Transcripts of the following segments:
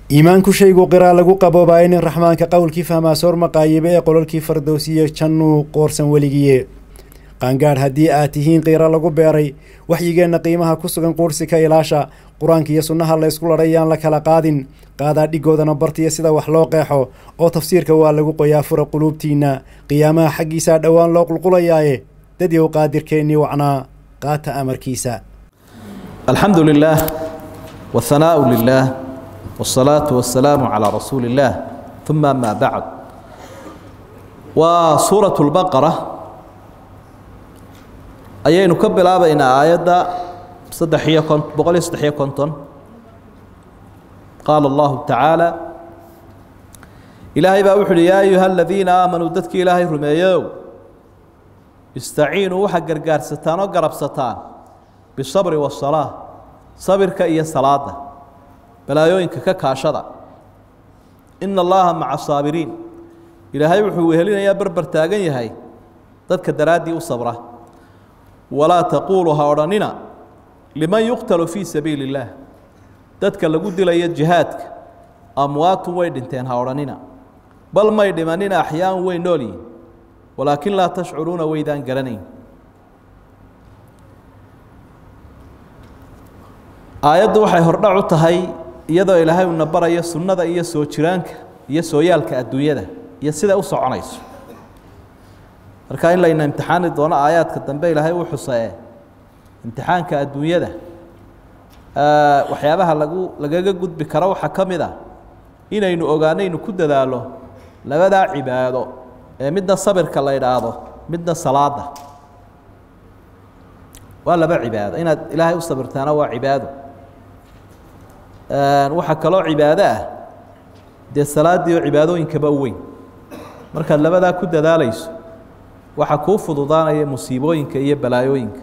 iimaanku shaygu qiraa lagu qaboobaayo nin raxmaanka qowlkii fahmaa soor maqaayibe ee qololkii fardowsiye jannuu qoorsan weligiye qaangaadh haddii aad tihiin qiiro lagu beeray waxyigeenna qiimaha ku sugan quursi ka ilaasha qur-aanka iyo sunnaha la ysku ladhay yaan la kala qaadin qaadaa dhigoodana bartiya sida wax loo qeexo oo tafsiirka waa lagu qoyaa fura quluubtiinna qiyaamaha xaggiisaa dhowaan loo qulqulayaaye dadyow qaadirkeennii wacnaa qaata amarkiisa الحمد لله والثناء لله والصلاة والسلام على رسول الله ثم ما بعد وسورة البقرة ayaynu ka bilaabaynaa aayadda saddex iyo kon boqol iyo saddex iyo konton qaala allahu tacaala ilaahay baa wuxu uhi yaa ayuha aladiina aamanuu dadkii ilaahay rumeeyow istaciinuu waxaa gargaarsataan oo garabsataan bisabri wasalaa sabirka iyo salaada balaayooyinka ka kaashada ina allaha maca saabiriin ilaahay wuxuu wehelinayaa berber taagan yahay dadka daraaddii u sabra walaa taquuluu ha odhanina liman yuqtalu fii sabiili اllaah dadka lagu dilayo jihaadka amwaatun way dhinteen ha odhanina bal may dhimanina axyaan way nool yihin walaakin laa tashcuruuna waydaan garanayn aayaddu waxay hordhac u tahay iyadoo ilaahay uuna barayo sunnada iyo soo jiraanka iyo sooyaalka adduunyada iyo siday u soconayso marka in layna imtixaani doono aayaadka dambe ilaahay uu xusae imtixaanka adduunyada waxyaabaha lagu lagaga gudbi karo waxaa ka mid a inaynu ogaanaynu ku dadaalo labadaa cibaado ee midna sabirka la idhaahdo midna salaada waa laba cibaado inaad ilaahay u sabirtaana waa cibaado waxaa kaloo cibaado ah dee salaaddii oo cibaadooyinkaba u weyn markaad labadaa ku dadaalayso waxaa kuu fududaanaya musiibooyinka iyo balaayooyinka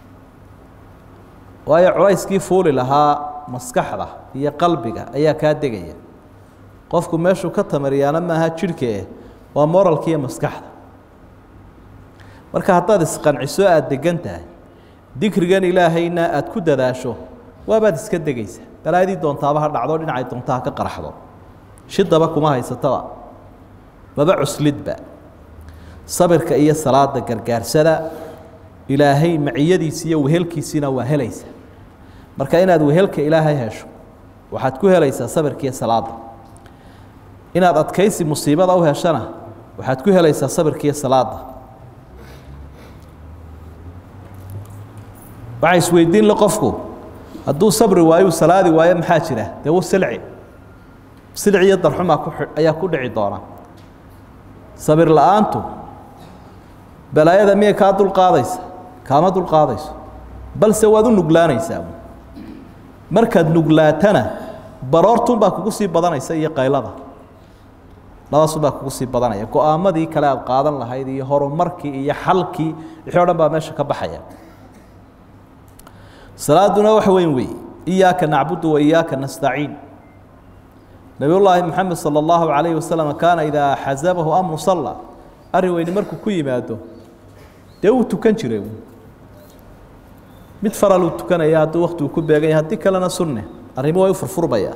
waayo culayskii fuuli lahaa maskaxda iyo qalbiga ayaa kaa degaya qofku meeshuu ka tamariyaana maaha jidhkaeh waa moralka iyo maskaxda marka haddaad isqanciso aada degan tahay dikrigan ilaahayna aada ku dadaasho waabaad iska degaysa balaayadii doontaaba ha dhacdo dhinacay doonta ha ka qaraxdo shidaba kuma haysataba maba cuslidba sabirka iyo salaada gargaarsada ilaahay maciyadiisi iyo wehelkiisiina waa helaysa marka inaad wehelka ilaahay hesho waxaad ku helaysaa sabirka iyo salaada inaad adkaysi musiibada u heshana waxaad ku helaysaa sabirka iyo salaada waxaa isweydiin le qofku hadduu sabri waayo u salaadi waayo maxaa jira dee u silci silci iyo darxumaa ku ayaa ku dhici doona sabir la-aantu balaayada miyay kaa dulqaadaysa kaama dulqaadayso balse waad u nuglaanaysaa markaad nuglaatana baroortunbaa kugu sii badanaysa iyo qaylada labaasunbaa kugu sii badanaya go-aamadii kale aad qaadan lahayd iyo horumarkii iyo xalkii wixii o dhan baa meesha ka baxaya salaaduna wax weyn wey iyaaka nacbudu wa iyaaka nastaciin nabiy llaahi moxamed salى اllahu alayhi wasalam kaana idaa xasabahu amru salla arrin weyni markuu ku yimaado dee wuu tukan jiray mid faraluu tukanaya hadduu waktigu ku beegan yahay haddii kalena sunne arrimo way u furfurmaya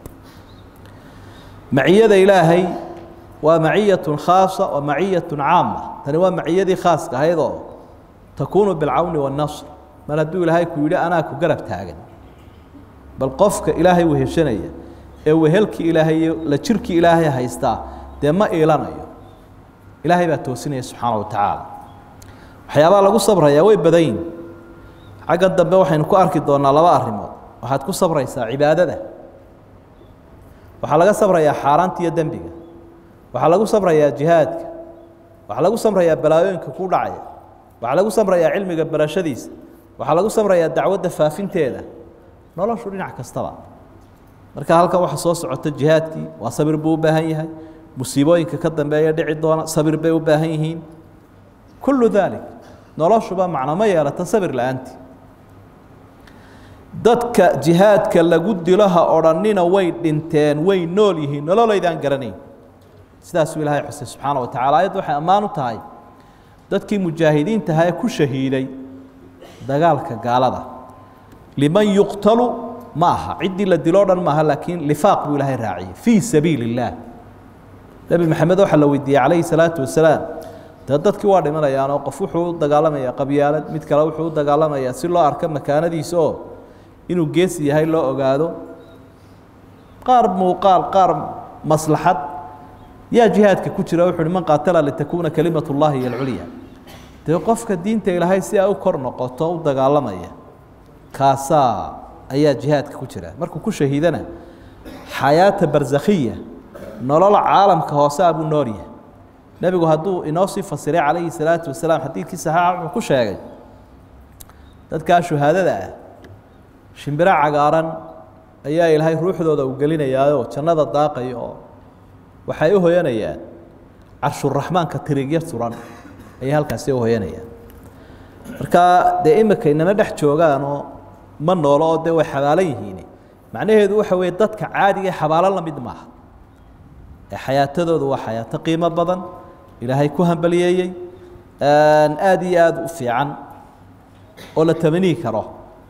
maciyada ilaahay waa maciyatun khaasa wa maciyatun caama tani waa maciyadii khaaska ahaydoo takuunu bilcawni waاnasr mar hadduu ilaahay ku yidhi anaa ku garab taagan bal qofka ilaahay weheshanaya ee wehelkii ilaahay iyo la jirkii ilaahay haystaa dee ma iilanayo ilaahay baa toosinaya subxaana wa tacaala waxyaabaha lagu sabrayaa way badan yihin xaggan dambe waxaynu ku arki doonaa laba arrimood waxaad ku sabraysaa cibaadada waxaa laga sabrayaa xaaraanta iyo dembiga waxaa lagu sabrayaa jihaadka waxaa lagu samrayaa balaayooyinka ku dhacaya waxaa lagu samrayaa cilmiga barashadiisa waxaa lagu samrayaa dacwadda faafinteeda noloshu dhinac kastaba marka halkan waxa soo socota jihaadkii waa sabir buu u baahan yahay musiibooyinka ka dambeeya dhici doona sabir bay u baahan yihiin kullu dalik noloshuba macno ma yeelata sabir la-aantii dadka jihaadka lagu dilo ha odhanina way dhinteen way nool yihiin nololaydaan garanayn sidaasuu ilaahay xusay subxaana wa tacala ayaddu waxay ammaan u tahay dadkii mujaahidiinta ahaa ee ku shahiiday dagaalka gaalada liman yuqtalu ma aha ciddii la diloo dhan maaha laakiin lifaaq buu ilaahay raaciyey fii sabiili اllaah nebi maxamed waxaa la weydiiyey calayhi salaatu wasalaam dee dadkii waa dhimanayaanoo qof wuxuu u dagaalamayaa qabyaalad mid kale wuxuu u dagaalamayaa si loo arko makaanadiisa oo inuu geesi yahay loo ogaado qaar muuqaal qaar maslaxad yaa jihaadka ku jira wuxu uhi man qaatala litakuuna kalimat اllahi iyo alculya dee qofka diinta ilaahay si ay u kor noqoto u dagaalamaya kaasaa ayaa jihaadka ku jira markuu ku shahiidana xayaata barzakhiya nolol caalamka hoose a buu nool yahay nebigu hadduu inoo sii fasiray calayhi salaatu wasalaam xadiidkii saxiixa wuxuu ku sheegay dadkaa shuhaadada ah shimbiro cagaaran ayaa ilaahay ruuxdooda u gelinayaayoo jannada daaqaya oo waxay u hoyanayaan carshuraxmaanka tirigya suran ayay halkaasi u hoyanayaan marka dee imika inama dhex joogaanoo ma noolo oo dee way xabaalan yihiin macnaheedu waxa weeye dadka caadiga xabaalo la mid maaha ee xayaatadoodu waa xayaato qiimo badan ilaahay ku hambaliyeeyey aada iyo aada u fiican oo la tamaniyi karo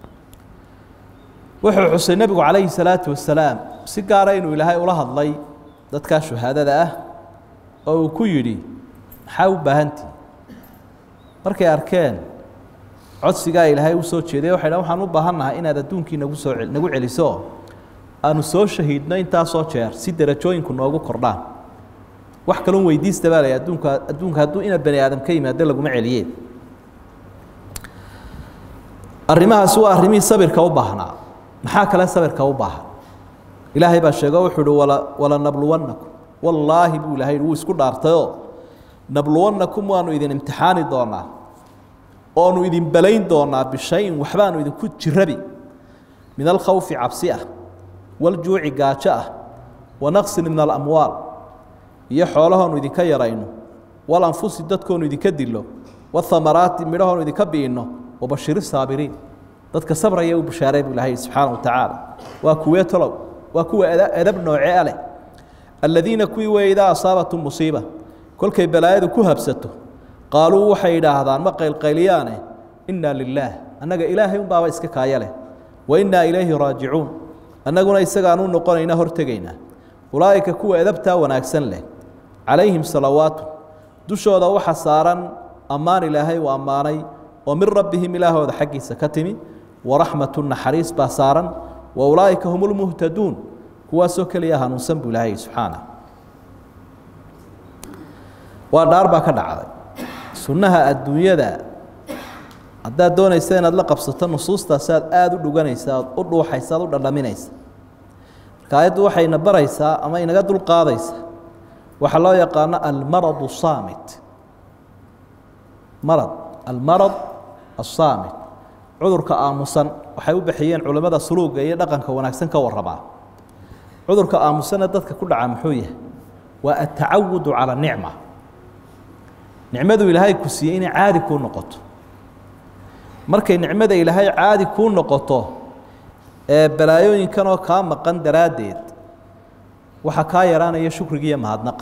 wuxuu xusay nebigu calayhi salaatu wasalaam si gaara inuu ilaahay ula hadlay dadkaa shuhaadada ah oo uu ku yidhi maxaa u baahantihi markay arkeen codsigaa ilaahay u soo jeeday waxay dhan waxaan u baahannahay inaad adduunkii nagu soo nagu celiso aanu soo shahiidno intaasoo jeer si derajooyinku noogu kordhaan wax kalun weydiista baa la adduunka adduunka hadduu ina bani aadam ka yimaado laguma celiyeen arrimahaasi waa arrimihii sabirka u baahnaa maxaa kale sabirka u baahan ilaahay baa sheego wuxuu uhi wala walanabluwannakum wallaahi buu ilahay wuu isku dhaartayoo nabluwannakum waanu idin imtixaani doonaa oonu idin balayn doonaa bishayin waxbaanu idinku jirabi min alkhawfi cabsi ah waljuuci gaajo ah wanaqsin min alamwaal iyo xoolahoonu idinka yarayno walanfusi dadkoonu idinka dilo wahamaraati midhahoonu idinka bi'inno wabashiri saabiriin dadka sabraya u bashaaray buu ilahay subxaana wa tacaala waa kuwee tolow waa kuwa edab nooce a leh aladiina kuwii wey idaa asaabatum musiiba kolkay balaayadu ku habsato qaaluu waxay idhaahdaan ma qaylqayliyaane inaa lilaah annaga ilaahay un baaba iska kaaya leh wa innaa ilayhi raajicuun annaguna isagaanu noqonayna hortegaynaa ulaa'ika kuwa edabtaa wanaagsan leh calayhim salawaatu dushooda waxa saaran ammaan ilaahay uu ammaanay oo min rabbihim ilaahooda xaggiisa ka timi waraxmatu naxariis baa saaran wa ulaa'ika hum lmuhtaduun kuwaasoo keliya hanuunsan buu ilaahay subxaana waa dhaar baa ka dhacday sunnaha adduunyada haddaad doonaysa inaad la qabsato nusuustaasi aad aada u dhuganaysa aad u dhuuxaysa aad u dhadhaminaysa marka ayaddu waxayna baraysaa ama inaga dulqaadaysa waxaa loo yaqaano almaradu saamit marad almarad asaamit cudurka aamusan waxay u bixiyeen culimmada suluuga iyo dhaqanka wanaagsan ka warramaa cudurka aamusana dadka ku dhaca muxuu yahay waa atacawudu cala nicma nicmadu ilaahay ku siiyey inay caadi kuu noqoto markay nicmada ilaahay caadi kuu noqoto ee balaayooyinkanoo kaa maqan daraaddeed waxaa kaa yaraanaya shukriga iyo mahadnaqa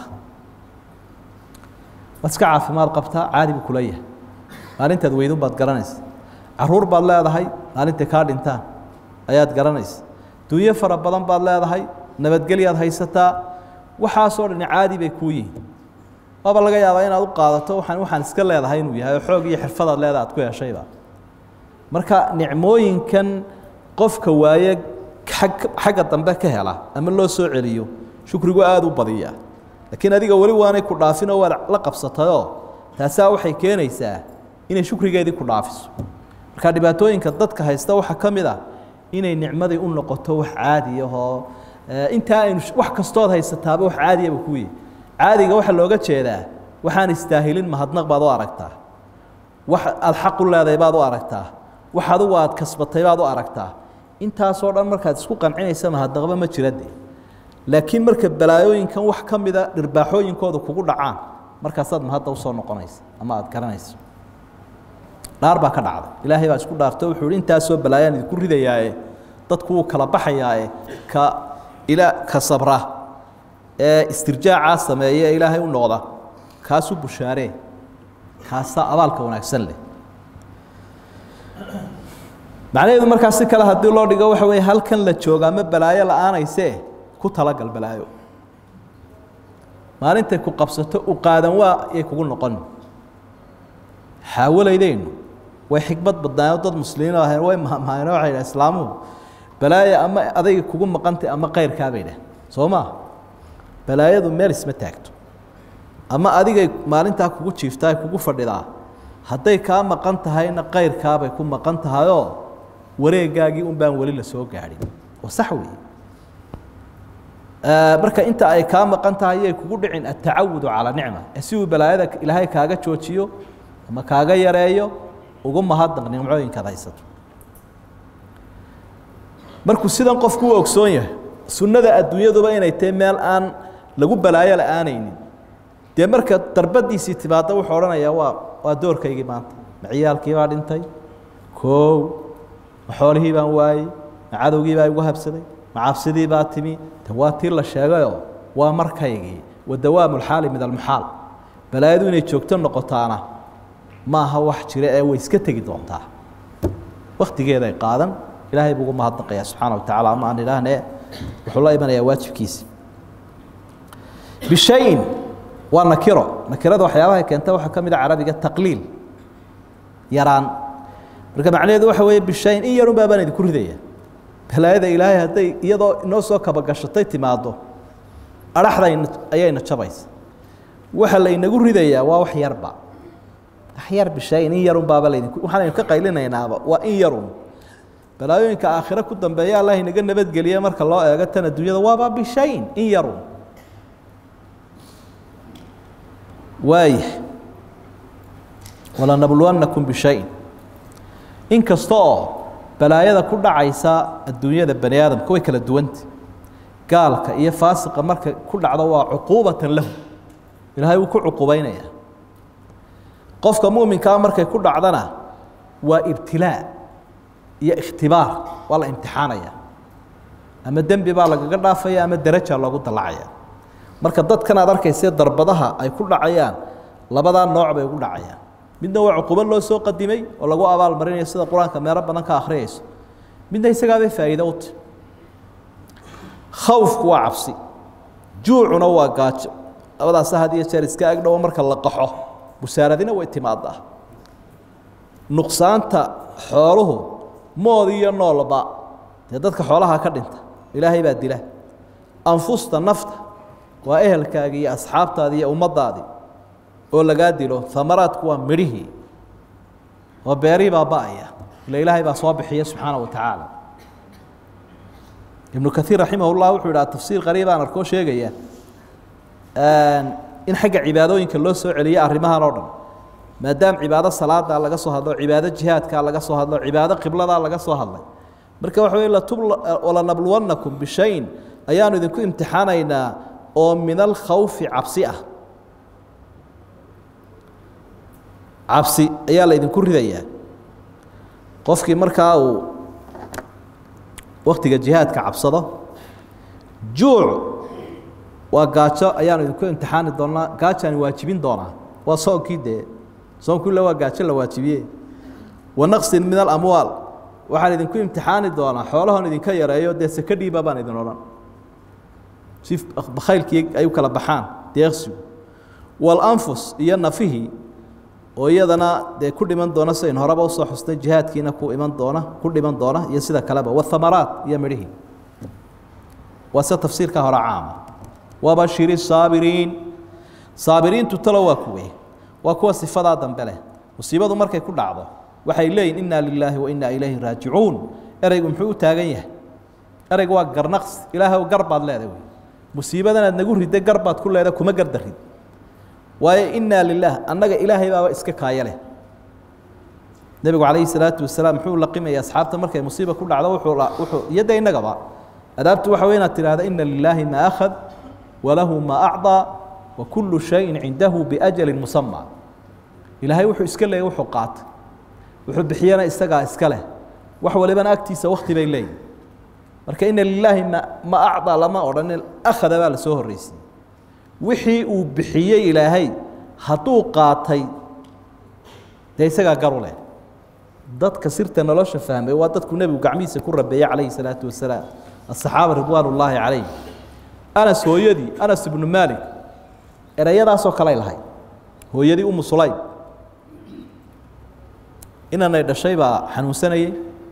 waad iska caafimaad qabtaa caadi buu kula yahay maalintaad weydun baad garanaysa caruur baad leedahay maalintay kaa dhintaan ayaad garanaysa dunyo fara badan baad leedahay nabadgelyaad haysataa waxaasoo dhani caadi bay kuu yihiin waaba laga yaabaa inaad u qaadato waxaan waxaan iska leedahay inuu yahay oo xoog iyo xirfadaad leedaha ad ku heshayba marka nicmooyinkan qofka waaye ag xagga dambe ka hela ama loo soo celiyo shukrigu aada u badiya laakiin adiga weli waanay ku dhaafinoo waad la qabsatayoo taasaa waxay keenaysaa inay shukrigeedii ku dhaafiso marka dhibaatooyinka dadka haysta waxaa ka mid ah inay nicmadii u noqoto wax caadi ahoo intaa aynu wax kastood haysataaba wax caadiyaba kuyi caadiga waxaa looga jeedaa waxaan istaahilin mahadnaq baad u aragtaa wax aada xaq u leedahay baad u aragtaa wax adugu aad kasbatay baad u aragtaa intaasoo dhan markaad isku qancinaysa mahadnaqba ma jirade laakiin marka balaayooyinkan wax ka mida dhirbaaxooyinkooda kugu dhacaan markaasaad mahadda usoo noqonaysa ama aada garanayso dhaar baa ka dhacday ilaahay baa isku dhaarto wuxuu hi intaasoo balaayaan idinku ridayaaye dadku wuu kala baxayaae ka ila ka sabra ee istirjaacaa sameeya ee ilaahay u noqda kaasuu bushaaree kaasaa abaalka wanaagsan leh macnaheedu markaa si kale haddii loo dhigo waxa weeye halkan la jooga ama balaayo la-aanaysee ku talagal balaayo maalintay ku qabsato u qaadan waa yay kugu noqon xaawalaydaynu way xikmad badnaayoo dad muslimiin ahayn way mahmaaheen waxay dhaha islaamuhu balaayo ama adayga kugu maqantay ama kayrkaa bay dhah soo maa balaayadu meel isma taagto ama adigay maalintaa kugu jiiftaa kugu fadhidaa hadday kaa maqan tahayna kayrkaabay ku maqan tahayoo wareegaagii un baan weli la soo gaadhin oo sax weeye marka inta ay kaa maqan tahay yay kugu dhicin atacawudu calaa nicma si uu balaayada ilaahay kaaga joojiyo ama kaaga yareeyo ugu mahadnaq nimcooyinkaad haysato markuu sidan qofku u ogsoon yahay sunnada adduunyaduba inay tahay meel aan lagu balaayo la-aanaynin dee marka darbadiisii timaadda wuxuu odhanayaa waa waa doorkaygii maanta ma ciyaalkii baa dhintay koow ma xoolihii baan waayey ma cadowgii baa igu habsaday ma cabsidii baa timi de waa tii la sheegayoo waa markaygii wa dawaamu lxaali min almuxaal balaayadu inay joogto noqotaana ma aha wax jira ee way iska tegi doontaa waktigeeday qaadan ilaahay buu ugu mahadnaqayaa subxaana wa tacala ama aan idhaahne wuxuu la imanayaa waajibkiisa bishayin waa nakiro nakirada waxyaabaha keenta waxaa ka mid a carabiga taqliil yaraan marka macnaheedu waxa weeye bishayin in yarun baabaan idinku ridaya balaayada ilaahay hadday iyadoo inoo soo kabagashatay timaado adhaxda ayayna jabaysa waxa laynagu ridayaa waa wax yarba wax yar bishayin in yarun baaba laydinku waxaan ka qaylinaynaaba waa in yarun balaayooyinka aakhire ku dambeeya allah inaga nabadgeliye marka loo eego tan adduunyada waaba bishayin in yarun waaya walanabluwannakum bishayin in kasta oo balaayada ku dhacaysa adduunyada bani aadamka way kala duwanta gaalka iyo faasiqa marka ku dhacdo waa cuquubatan lahu ilaahay wuu ku cuqubaynaya qofka muminkaa markay ku dhacdana waa ibtilaa iyo ikhtibaar waa la imtixaanaya ama dembi baa lagaga dhaafaya ama daraja loogu dallacaya marka dadkan aad arkayse darbadaha ay ku dhacayaan labadaa nooc bay ugu dhacayaan midna waa cuqubo loo soo qadimay oo lagu abaal marinayo sida qur-aanka meelo badan ka akhriyayso midna isagaabay faa'iido u tahy khawfku waa cabsi juucuna waa gaajo labadaasa had iyo jeer iska agdhowo marka la qaxo busaaradina way timaadaa nuqsaanta xooluhu mood iyo noolba dee dadka xoolaha ka dhinta ilaahay baa dila anfusta nafta waa ehelkaagii iyo asxaabtaadii iyo ummaddaadii oo lagaa dilo amaraadku waa midhihii oo beerihii baa ba'aya ila ilaahay baa soo bixiya subxaana wa tacaala ibnu kaiir raximah llah wuxuu idhaha tafsiir qariibaan arkoo sheegaya in xagga cibaadooyinka loo soo celiyo arrimahan oo dhan maadaama cibaado salaada laga soo hadlo cibaado jihaadka laga soo hadlo cibaado qiblada laga soo hadlay marka waxa wey walanabluwannakum bishayin ayaanu idinku imtixaanaynaa oo min alkhawfi cabsi ah cabsi ayaa la idinku ridayaa qofkii markaa uu waktiga jihaadka cabsado juuc waa gaajo ayaanu idinku imtixaani doonaa gaajaani waajibin doonaa waa soonkii dee soonkii le waa gaajo la waajibiye wa naqsin min alamwaal waxaan idinku imtixaani doonaa xoolahoon idinka yareeyo dee seke dhiiba baan idin odhan si bakhaylkii ay u kala baxaan deeqsigu walanfus iyo nafihii oo iyadana dee ku dhiman doona sidayn horeba usoo xusnay jihaadkiina ku iman doona ku dhiman doona iyo sida kaleba wahamaraat iyo midhihii waa sida tafsiirka hore caama wabashiri saabiriin saabiriintu talo waa kuwe waa kuwa sifadaa dambe leh musiibadu markay ku dhacdo waxay leeyihin inna lilaahi wa inna ilayhi raajicuun ereygu muxuu u taagan yahay ereygu waa garnaqs ilaahay gar baad leedahay wey musiibadanaad nagu ridday gar baad ku leedahay kuma gardarid waayo inaa lilaah annaga ilaahay baaba iska kaaya leh nebigu calayhi salaatu wasalaam muxuu laqimaya asxaabta markay musiiba ku dhacdo wuxuu wuxuu iyada innagaba adaabtu waxa wey inaad tidhahda ina lilaahi maa akhad walahu maa acdaa wa kullu shayin cindahu biajalin musama ilaahay wuxuu iska leeyay wuxuu qaatay wuxuu bixiyana isagaa iska leh wax walibana agtiisa wakti bay leeyihin marka ina lilaahi ma ma acdaa lama odhanin akhada baa la soo horreysiyey wixii uu bixiyey ilaahay hadduu qaatay dee isagaa garu leh dadka sirta nolosha fahmay waa dadku nebigu gacmihiisa ku rabeeyey calayhi salaatu wasalaam asaxaaba ridwaan ullaahi calayh anas hooyadii anas ibnu maalik ereyadaasoo kaley lahayd hooyadii umu sulaym inanay dhashay baa xanuunsanayey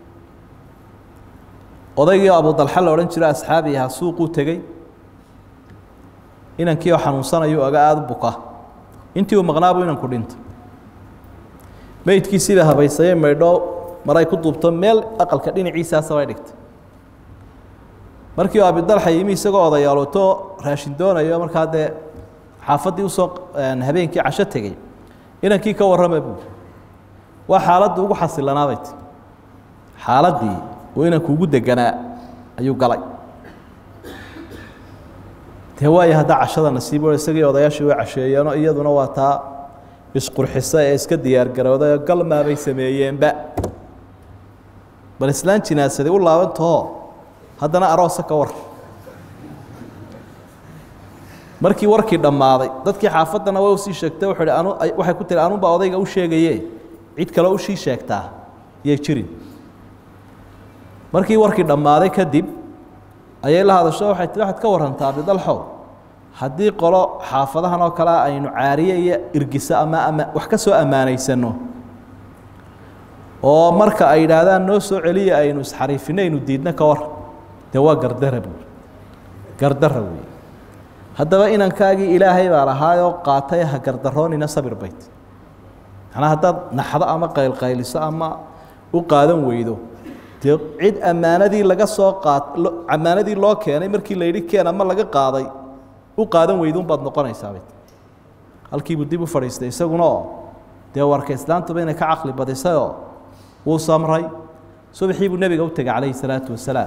odaygii abu dalxa la odhan jiro asxaabi ahaa suuquu tegey inankii oo xanuunsanayu aga aada u buka intii uu maqnaabuu inanku dhinto meydkiisiibaa habaysayey maydho maray ku duubto meel aqalka dhinaciisaasa bay dhigtay markii u abidalxa yimi isagoo odayaalooto raashin doonayo markaa dee xaafaddii usoo habeenkii casho tegey inankii ka warrama buu waa xaaladda ugu xasilanaabay ti xaaladdii uu inanku ugu deganaa ayuu galay dee waaya haddaa cashada nasiib o isagii odayaashii way casheeyeenoo iyaduna waa taa isqurxisa ee iska diyaargarowday oo galmaabay sameeyeenba bal islaan jinaasaday u laabantahoo haddana aroosa ka war markii warkii dhammaaday dadkii xaafaddana way usii sheegtay wuxuu hi anu waxay ku tiri anunbaa odayga u sheegaye cid kale ushii sheegtaa yay jirin markii warkii dhammaaday kadib ayay la hadasho waxay tii waxaad ka warantaa abidalxow haddii qolo xaafadahan oo kale aynu caariye iyo irgiso ama ama wax ka soo ammaanaysano oo marka ay yidhaahdaan noo soo celiya aynu isxariifinaynu diidno ka war dee waa gardara buuri gardara wey haddaba inankaagii ilaahay baa lahaayoo qaatay ha gardaroonina sabir bayt macnaa haddaad naxdo ama qaylqayliso ama u qaadan weydo dee cid ammaanadii laga soo qaad ammaanadii loo keenay markii la yidhi keen ama laga qaaday u qaadan weyduunbaad noqonaysaabay halkiibuu dib u fadhiistay isaguna oo dee warka islaantuba inay ka caqli badisayoo wuu samray subaxii buu nebiga u tegay calayhi salaatu wasalaam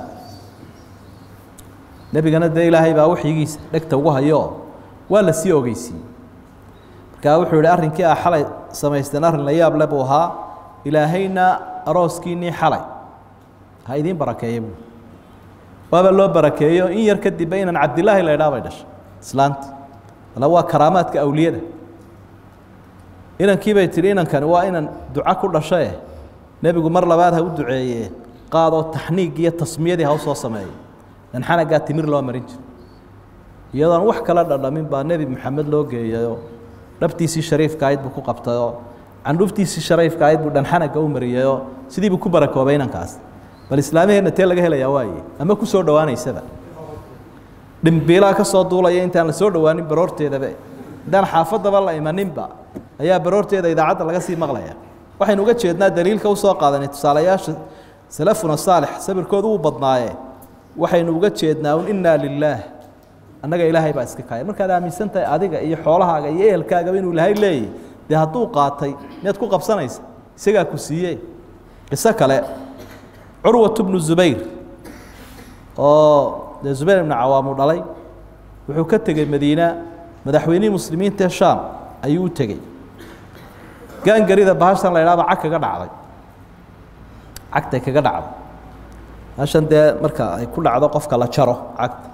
nebigana dee ilaahay baa waxyigiisa dhegta ugu hayoo waa la sii ogeysiiyey markaa wuxuu yihi arrinkii ah xalay samaysteen arrin la yaab le buu ahaa ilaahayna arooskiinnii xalay ha idiin barakeeya buu waaba loo barakeeyo in yar kadibba inan cabdilaahi la ydhaa bay dhashay islaanti ala waa karaamaadka awliyada inankii bay tihi inankani waa inan duco ku dhashae nebigu mar labaad ha u duceeye qaadoo taxniig iyo tasmiyadii ha u soo sameeyo dan xanagaa timir loo marin jiro iyadoon wax kala dhadhamin baa nebi maxamed loo geeyayoo dhabtiisii shariifka ayd buu ku qabtayoo candhuftiisii shariifka ayd buu dhanxanaga u mariyayoo sidii buu ku barakoobay inankaas bal islaamaheenna tee laga helayaa waaye ama ku soo dhowaanaysaba dhimbiilaa ka soo duulaya intaan la soo dhowaanin baroorteedaba intaan xaafaddaba la imaninba ayaa baroorteeda idaacadda laga sii maqlaya waxaynu uga jeednaa daliilka usoo qaadanay tusaalayaasha salafuna saalix sabirkoodu uu badnaaye waxaynu uga jeednaa un innaa lilaah annaga ilaahay baa iska kaaya markaad aaminsan tahay adiga iyo xoolahaaga iyo ehelkaagaba inuu ilaahay leeyahy dee hadduu qaatay miyaad ku qabsanaysa isagaa ku siiye qiso kale curwat bnu zubayr oo dee zubayr ibnu cawaam uu dhalay wuxuu ka tegey madiina madaxweynihii muslimiinta ee shaam ayuu u tegey gaangarida bahashan la ydhahba cag kaga dhacday cagtay kaga dhacday bahashan dee marka ay ku dhacdo qofka la jaro cagta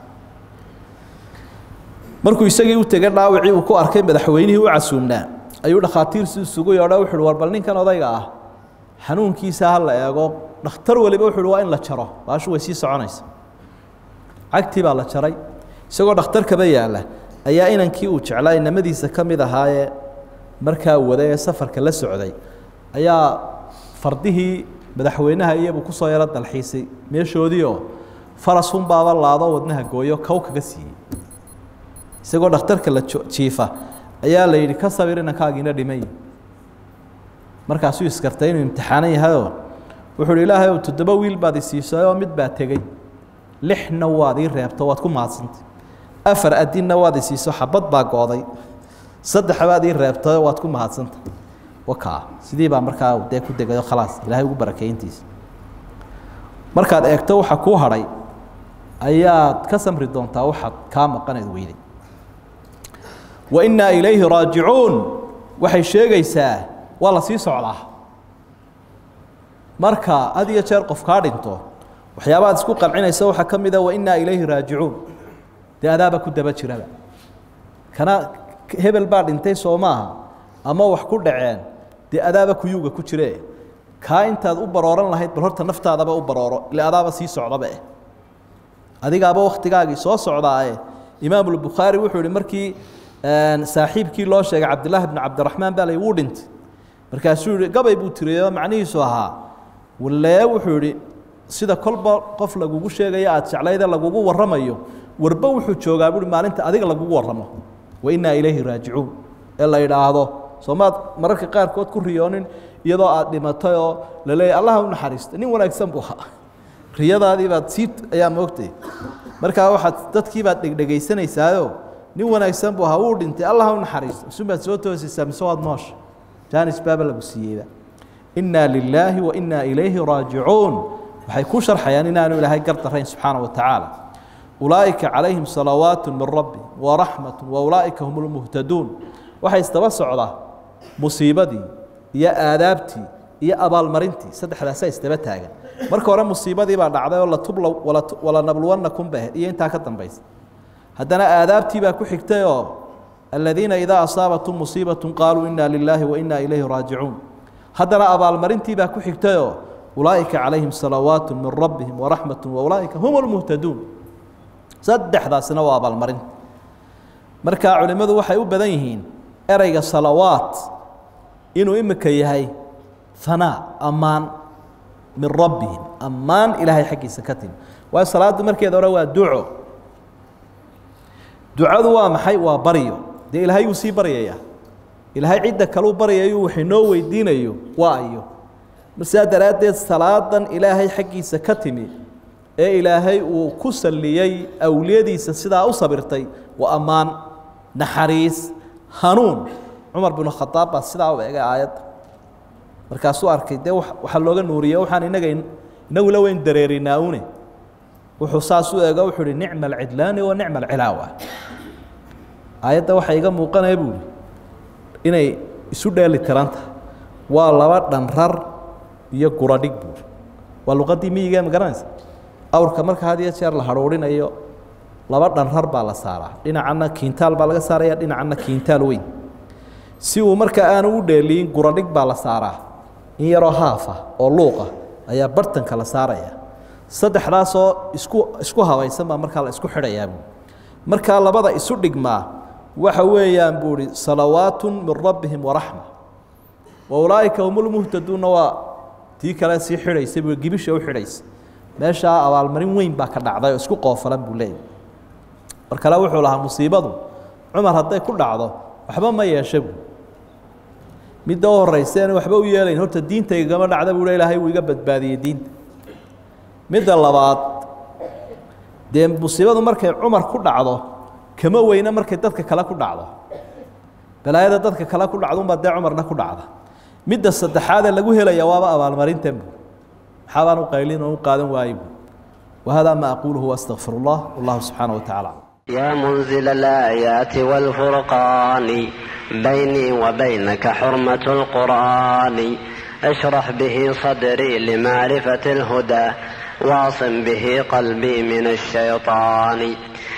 markuu isagii u tegay dhaawacii uu ku arkay madaxweynihii u casuumnaa ayuu dhakhaatiirsi isugu yeedho wuxu uhi war bal ninkan odayga ah xanuunkiisa ha la eego dhakhtar waliba wuxu uhi waa in la jaro baashu way sii soconaysa cagtii baa la jaray isagoo dhakhtarkaba yaalla ayaa inankii uu jeclaa inamadiisa ka mid ahaayee markaa waday ee safarka la socday ayaa fardihii madaxweynaha iyabuu kusoo yaro dalxiisay meeshoodiioo farasunbaaba laado wadnaha gooyo kow kaga siiyey isagoo dhakhtarka la jiifa ayaa la yidhi ka sabir inankaagiina dhimay markaasuu iskartay inuu imtixaanan yahayoo wuxuu uhi ilaahay ow toddoba wiil baad isiisay oo mid baa tegey lixna waad ii reebto waad ku mahadsantay afar adinna waad isiiso xabad baa gooday saddex baad ii reebtay waad ku mahadsantay wakaa sidii baa markaa dee ku degayo khalaas ilaahay ugu barakeyntiisa markaad eegto waxa kuu hadhay ayaad ka samri doontaa waxaad kaa maqaneed weyday wa innaa ilayhi raajicuun waxay sheegaysaa waa la sii socdaa marka had iyo jeer qof kaa dhinto waxyaabaad isku qancinaysa waxaa ka mida wa innaa ilayhi raajicuun dee adaaba ku daba jiraba kana hebel baa dhintay soo maaha ama wax ku dhaceen dee adaaba kuyuuga ku jire kaa intaad u barooran lahayd bal horta naftaadaba u barooro ile adaaba sii socdaba eh adigaaba wakhtigaagii soo socdaae imaamulbukhaari wuxuu ihi markii saaxiibkii loo sheegay cabdillaahi bni cabdiraxmaan baa la wuu dhintay markaasuu yihi gabay buu tiriyo macnihiisu ahaa walee wuxuu idhi sida kolba qof lagugu sheegayo aada jeclayde lagugu warramayo warba wuxuu joogaa buui maalinta adiga lagugu warramo wa innaa ilayhi raajicuun ee la idhaahdo soomaad mararka qaarkood ku riyoonin iyadoo aad dhimatay oo la leeyahy allaha u naxariista nin wanaagsan buu ahaa riyadaadii baad sii ayaa moogtay markaa waxaad dadkii baad dhegdhegaysanaysaayoo nin wanaagsan buu ahaa wuu dhintay allaha u naxariista isubaad soo toosaysaa mise waad noosha jaanis baaba lagu siiyeyba innaa lilaahi wa innaa ilayhi raajicuun waxay ku sharxayaan inaanu ilaahay gardarayn subxaana wa tacaala ulaa'ika calayhim salawaatu min rabbi waraxmatu wa ulaa'ika hum lmuhtaduun waxay isdaba socdaa musiibadii iyo aadaabtii iyo abaalmarintii saddexdaasa isdaba taagan marka hore musiibadii baa dhacday oo latubla walanabluwannakum ba iyo intaa ka dambaysa haddana aadaabtii baa ku xigtay oo aladiina idaa asaabatum musiibaة qaaluu ina lilaahi wa ina ilayhi raajicuun haddana abaalmarintii baa ku xigtayoo ulaa'ika calayhim salawaat min rabbihim waraxmat waulaa'ika hum lmuhtaduun saddexdaasina waa abaalmarinta marka culimmadu waxay u badan yihiin ereyga salawaat inuu imika yahay hanaa ammaan min rabbihim ammaan ilaahay xaggiisa ka timi waayo salaaddu markeeda hore waa duco ducadu waa maxay waa baryo dee ilaahay wuu sii baryayaa ilaahay cidda kaleu baryayo wax inoo weydiinayo waa ayo sidaa daraaddeed salaadan ilaahay xaggiisa ka timi ee ilaahay uu ku salliyey awliyadiisa sidaa u sabirtay waa ammaan naxariis hanuun cumar binu khadaab baa sidaa u egay aayadda markaasuu arkay dee waxaa looga nuuriye waxaan inaga inagula weyn dareerinaa une wuxuu saas u ego wuxuu uhi nicma alcidlaani wa nicma alcilaawa aayadda waxaa iga muuqanaya buuhi inay isu dheeli tiran tahay waa laba dhanrar iyo guradhig buuri waa luqaddii miyiga ma garanaysa awrka marka had iyo jeer la hadhuurinayo laba dhanrar baa la saaraa dhinacanna kiintaal baa laga saaraya dhinacanna kiintaal weyn si uu marka aanu u dheeliyin guradhig baa la saaraa in yaroo haafa oo luuqa ayaa bartanka la saaraya saddexdaasoo isku isku habaysan baa markaa la isku xidhayaa buui markaa labada isu dhigmaa waxa weeyaan buu ihi salawaatu min rabbihim waraxma wa ulaa'ika hum lmuhtaduunna waa tii kale sii xidhaysa buu gibisha u xidhaysa meeshaa abaalmarin weyn baa ka dhacday oo isku qoofalan buu leeyahy mar kale wuxuu lahaa musiibadu cumar hadday ku dhacdo waxba ma yeesha buu midda u horraysa anu waxba u yeelayn horta diintaygama dhacda buu ilaahay wuu iga badbaadiyey diinta midda labaad dee musiibadu markay cumar ku dhacdo kama weyna markay dadka kale ku dhacdo balaayada dadka kale ku dhacdo unbaa dee cumarna ku dhacda midda saddexaadee lagu helaya waaba abaalmarintan bu maxaabaan u qaylin oo u qaadan waaye bu wahada ma aquluhu waastaqfir اllah wallahu subxaanaه wa tacala يا منزل الآيات والفرقان بيني وبينك حرمة القرآن اشرح به صدري لمعرفة الهدى واعصم به قلبي من الشيطان